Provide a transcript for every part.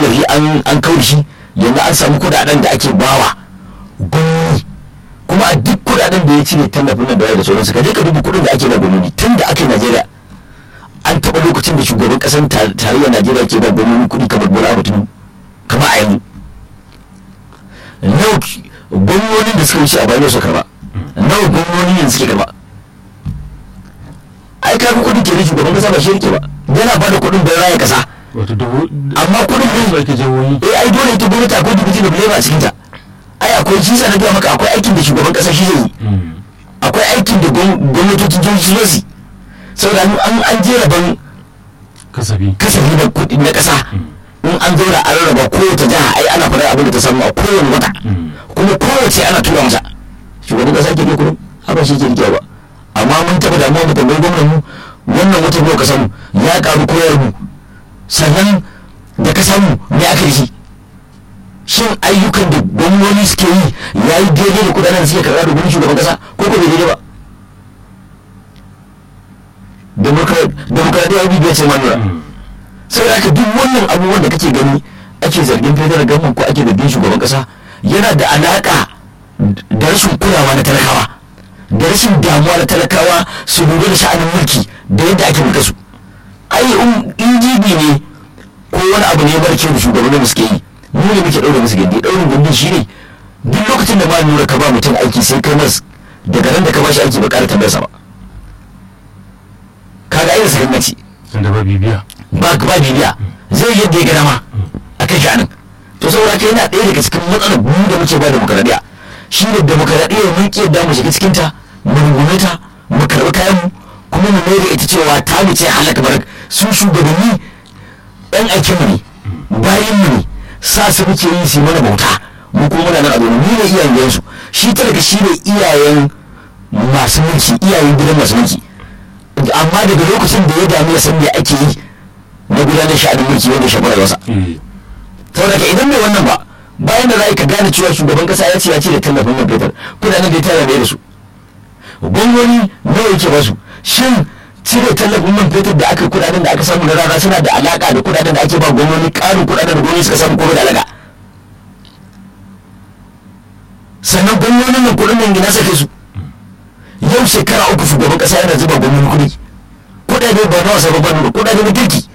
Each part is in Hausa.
tallafi an an kawo shi yanzu an samu kudaden da ake bawa gwamnati kuma a duk kudaden da ya cire tallafin nan da wayar da sauransu ka je ka duba kudin da ake ba gwamnati tun da aka yi najeriya an taɓa lokacin da shugaban ƙasar tarayyar najeriya ke ba gwamnati kuɗi kamar bola abu tunu kama a yanzu nawa gwamnonin da suka wuce a bayan su karba nawa gwamnoni yanzu suke karba ai kaga kuɗin ke shugaban ƙasa ba shi yake ba yana ba da kuɗin don raya ƙasa wato dubu amma kuɗin su ne ake jawoyi eh ai dole ita gwamnati akwai dubuti da bilema a cikinta ai akwai shi sa na gaya maka akwai aikin da shugaban ƙasa shi zai yi Mm. akwai aikin da gwam- gwamnatocin jihohi su zai yi saboda an an an je rabon kasafi kasafi na kuɗi na ƙasa in an zauna an rarraba kowace jiha ai ana faɗar abin da ta samu a kowane wata Mm. kuma kowace ana tura masa shugaban ƙasa ke ne kuɗin haka shi ke rikewa ba amma mun taɓa damuwa mu tambayi gwamnan mu wannan wata nawa ka samu ya ƙaru koyar mu sannan da ka samu me aka yi shi shin ayyukan da gwamnoni suke yi ya yi daidai da kudaden da suke karɓa da gwamnatin shugaban ƙasa ko ko bai daidai ba demokradiyya bibiya ce manura Mm. sai da duk wannan abubuwan da kake gani ake zargin federal government ko ake zargin shugaban kasa yana da alaka da rashin kulawa na talakawa da rashin damuwa na talakawa su lura da sha'anin mulki da yadda ake mulka su ai in- in jibi ne ko wani abu ne mara kyau da shugabannin da suke yi mu ne muke ɗaure musu gindi ɗaurin gindi shi ne duk lokacin da ma lura ka ba mutum aiki sai kai mas daga nan da ka ba shi aiki ba ƙara tambayarsa ba kaga ainihin sakammaci tunda ba bibiya ba ba bibiya zai yadda ya gana ma a kan sha'anin to saboda kai yana ɗaya daga cikin matsalar mu da muke ba demokaradiyya shi ne demokaradiyya mun ƙi yadda mu shiga cikin ta mu rungume ta mu karɓi kayan mu kuma mu mai da ita cewa ta mu ce halaka barak su shugabanni ɗan aikin mu ne bayan mu ne sa su muke yi su yi mana bauta mu kuma muna nan a domin mu ne iyayen su shi talaka shi ne iyayen masu mulki iyayen gidan masu mulki amma daga lokacin da ya dami ya san me ake yi na gudanar sha'anin mulki wanda shafi rayuwarsa eh saboda ka idan bai wannan ba bayan da za ka gane cewa shugaban kasa ya ce ya ce da tallafin man fetur kudaden da ya tara mai da su gwamnoni nawa yake ba su shin cire tallafin man fetur da aka kudaden da aka samu na rana suna da alaka da kudaden da ake ba gwamnoni karin kudaden da gwamnoni suka samu kuma da alaka sannan gwamnonin nan kudin nan gina sake su yau shekara uku shugaban kasa yana zuba gwamnoni kudi kudade ba na wasa ba ba kudade na kirki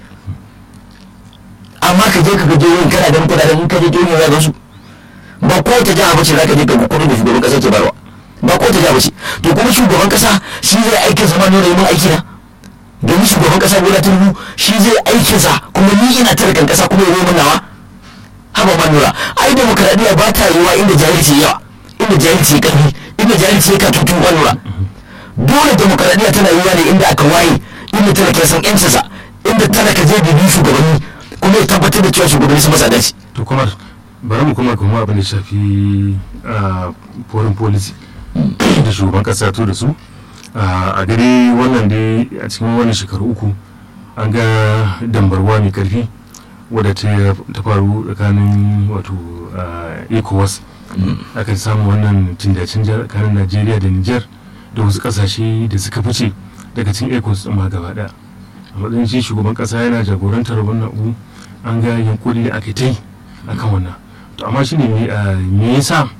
amma ka je ka ga jihohin kana ganin kudaden in ka je jihohin za ka su ba kowace jiha bace za ka je ka ga kudin da shugaban kasa ke barwa ba kowace jiha bace to kuma shugaban kasa shi zai aikin sa ma nuna yi mun aiki na domin shugaban kasa bola tinubu shi zai aikin sa kuma ni ina talakan kasa kuma ya mun nawa haba ma nura ai demokradiyya ba ta yiwa inda jahilci yawa inda jahilci ya karfi inda jahilci ya katutu ma nura dole demokradiyya tana yiwa ne inda aka waye inda talaka ya san yancinsa inda talaka zai bibi shugabanni kuma ya tabbatar da cewa shugabanni sun masa dace to kuma bari mu kuma kuma abin da shafi a foreign policy da shugaban kasa ya to da su Ah, a gare wannan dai a cikin wannan shekaru uku an ga dambarwa mai karfi wadda ta ta faru tsakanin wato ah, ecowas aka samu wannan canja-canja tsakanin najeriya da niger da wasu kasashe da suka fice daga cikin ecowas ɗin ma gaba ɗaya a matsayin shi shugaban kasa yana jagorantar wannan abu an ga yunkuri da aka ta yi a kan wannan to amma shine me ah, me yasa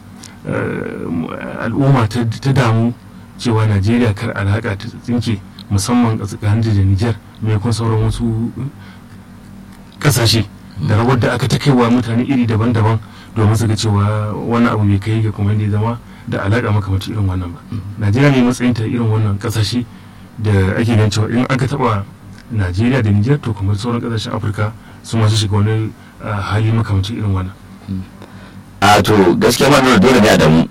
ah, al'umma ta ta damu cewa najeriya kar alaka ta tsinke musamman a tsakanin da niger maimakon sauran wasu kasashe da rawar da aka ta kaiwa mutane iri daban-daban domin su ga cewa wannan abu bai kai ga kuma da ya zama da alaka makamacin irin wannan ba najeriya ne matsayin ta irin wannan kasashe da ake ganin cewa in aka taba najeriya da niger to kuma sauran kasashen afirka su masu shiga wani ah, hali makamacin irin wannan a to gaskiya ma nuna dole ne a damu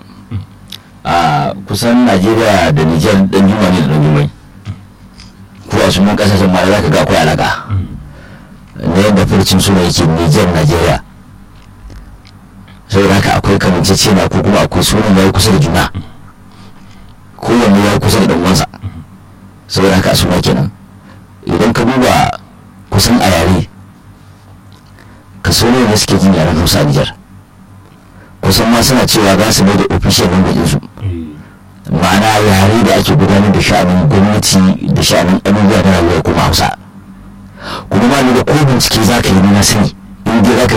a kusan najeriya da nijar dan juma ne da dan jumai ko a sunan kasashen ma za ka ga akwai alaka na yadda furcin suna yake nijar najeriya saboda haka akwai kamanceceniya ko kuma akwai sunan ya yi kusa da juna kowanne ya yi kusa da dan uwansa saboda haka a suna kenan idan ka duba kusan a yare kaso ne suke jin yaren hausa a nijar kusan ma suna cewa za su mai da official language su ma'ana yare da ake gudanar da sha'anin gwamnati da sha'anin abubuwa na rayuwa kuma hausa kuma ma ni da ko bincike za ka yi na sani in dai za ka